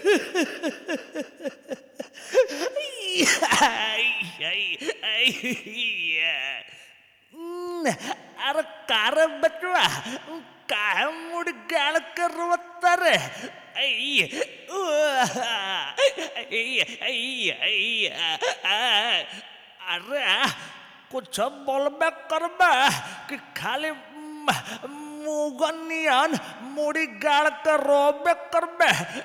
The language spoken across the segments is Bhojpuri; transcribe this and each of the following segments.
अरे कार बचवा काय मुड गाळ करवत्तर अरे कुछ बोलबे करबे कि खाली मुगनियन मुड़ी गाड़ के रोबे करबे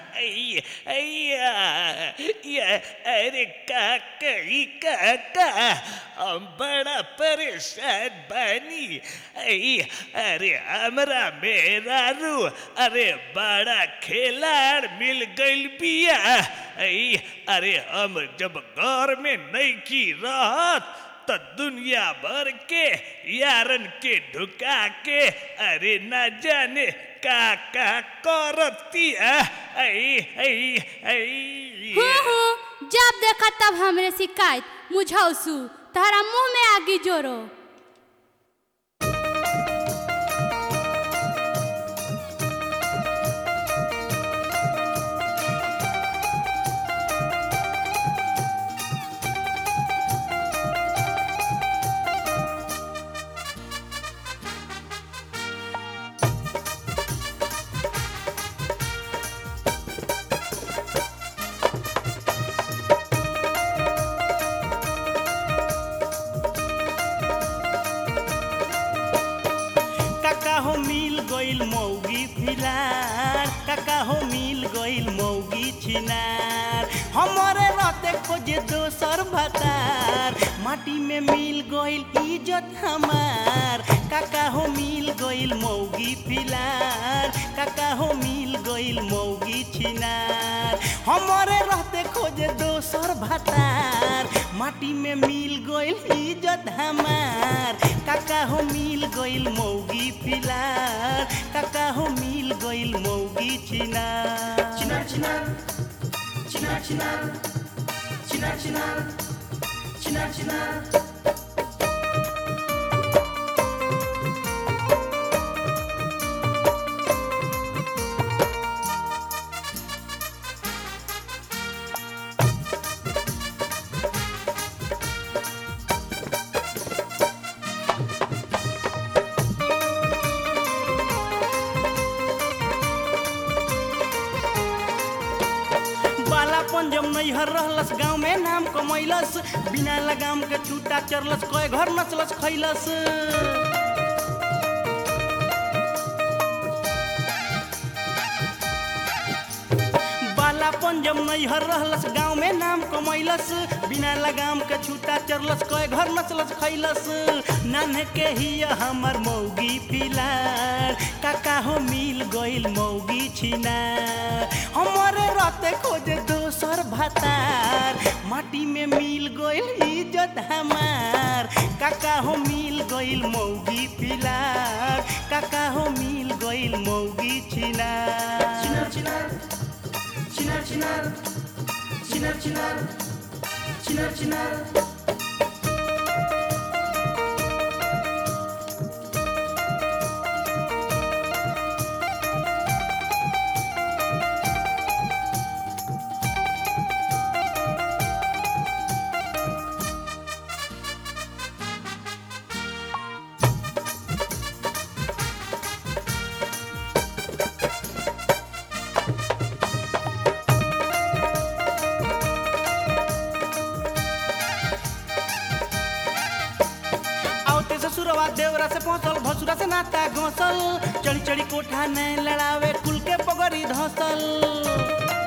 अरे काका ई काका हम बड़ा परेशान बनी अरे हमरा मेरा रू अरे बड़ा खिलाड़ मिल गइल बिया अरे हम जब घर में नहीं की रहत त दुनिया भर के यारन के ढुका के अरे न जाने का का करतिया आई आई आई हूँ हूँ जब देखा तब हमरे शिकायत मुझौसू तहरा मुंह में आगी जोरो काका हो मिल गइल मौगी फिलार काका हो मिल गइल मौगी छिनार हमरे रहते खोजे दोसर भतार माटी में मिल गइल इज्जत हमार काका हो मिल गइल मौगी फिलार काका हो मिल गइल मौगी छिनार हमरे रहते खोजे दोसर भतार माटी में मिल गइल इज्जत हमार काका हो मिल गइल मौगी फिलार काका हो मिल गइल मौगी छिनार चिनार चिनार चिनार चिनार चिनार चिनार चिनार चिनार बाला पंजम नैहर रहलस गाँव में नाम कमैलस बिना लगाम के छूटा चरलस कए घर नचलस खैलस बाला पंजम नैहर रहलस गाँव में नाम कमैलस बिना लगाम के छूटा चरलस कए घर नचलस खैलस नान्हे के ही हमर मौगी फिलार काका हो मिल गइल मौगी छिनार हमरे रहते खोजे दोसर भतार माटी में मिल गइल इज्जत हमार काका हो मिल गइल मौगी फिलार काका हो मिल गइल मौगी छिनार चिनार चिनार चिनार चिनार चिनार चिनार चिनार चिनार आवते ससुरवा देवरा से पहुंचल भसुरा से नाता घोसल चढ़ी चढ़ी कोठा ने लड़ावे कुल के पगड़ी धसल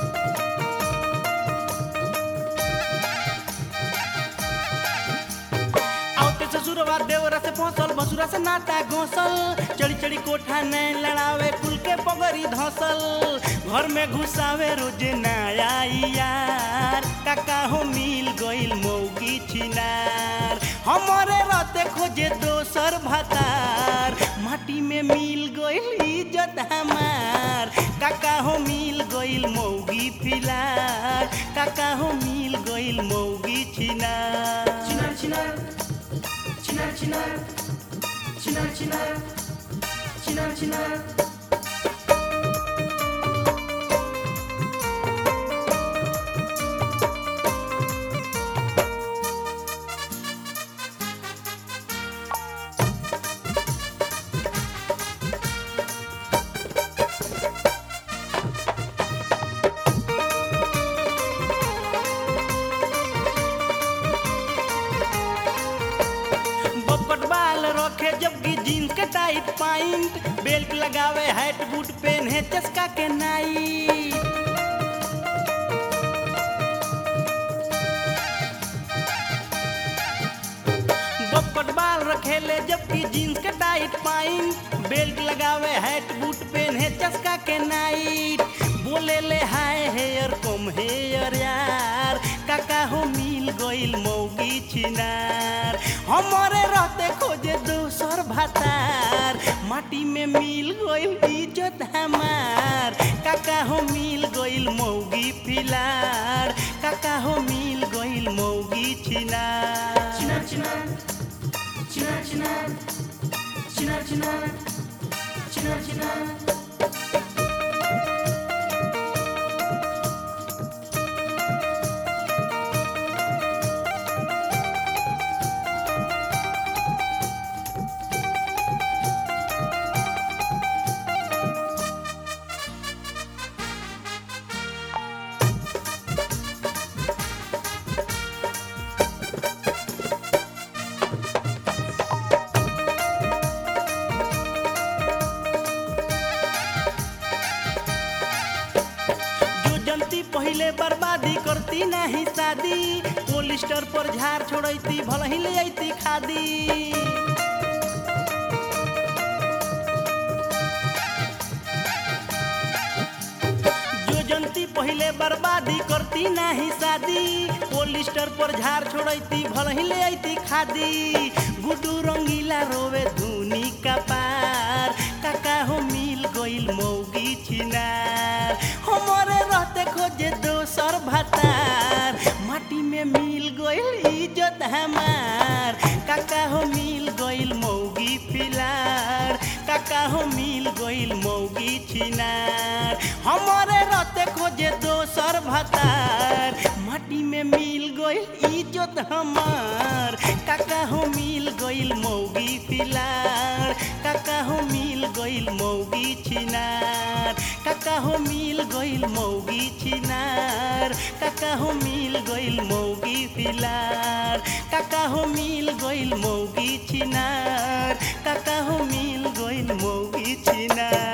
आवते ससुरवा देवरा से पहुंचल भसुरा से नाता घोसल चढ़ी चढ़ी कोठा ने लड़ावे कुल के पगड़ी धसल घर में घुसावे रोज नया यार काका हो मिल गइल मौगी छिनार हमरे रहते खोजे दोसर भतार माटी में मिल गइल इज्जत हमार काका हो मिल गइल मौगी फिलार काका हो मिल गइल मौगी छिनार चिनार चिनार चिनार चिनार चिनार चिनार चिनार चिनार लगावे हैट बूट पेन्हे चस्का के नाई बपट बाल रखेले जबकि जीन्स के टाइट पाइन बेल्ट लगावे हैट बूट पेन्हे चस्का के नाइट बोले ले हाय हेयर कम हेयर यार काका हो मिल गइल मौगी छिनार हमरे रहते खोजे दोसर भातार माटी में मिल गइल इज्जत हमार काका हो मिल गइल मौगी फिलार काका हो मिल गइल मौगी छिनार Chinar, chinar, chinar, chinar, chinar, chinar, chinar, chinar. जो जनती पहले बर्बादी करती नहीं शादी पोलिस्टर पर झाड़ छोड़ती भल ही ले अती खादी जो जनती पहले बर्बादी करती नहीं शादी पोलिस्टर पर झाड़ छोड़ती भल ही ले अती खादी गुडू रंगीला रोवे धुनी का पार काका हो मिल गइल मौगी छिनार हमरे रहते खोजे दोसर भातार माटी में मिल गइल इज्जत हमार काका हो मिल गइल मौगी फिलार काका हो मिल गइल मौगी छिनार हमरे रहते खोजे दोसर भातार माटी में मिल गइल इज्जत हमार काका हो मिल गइल मौगी फिलार काका हो मिल गइल मौगी छिनार काका हो मिल गइल मौगी छिनार काका हो मिल गइल मौगी फिलार काका हो मिल गइल मौगी छिनार काका हो मिल गइल मौगी छिनार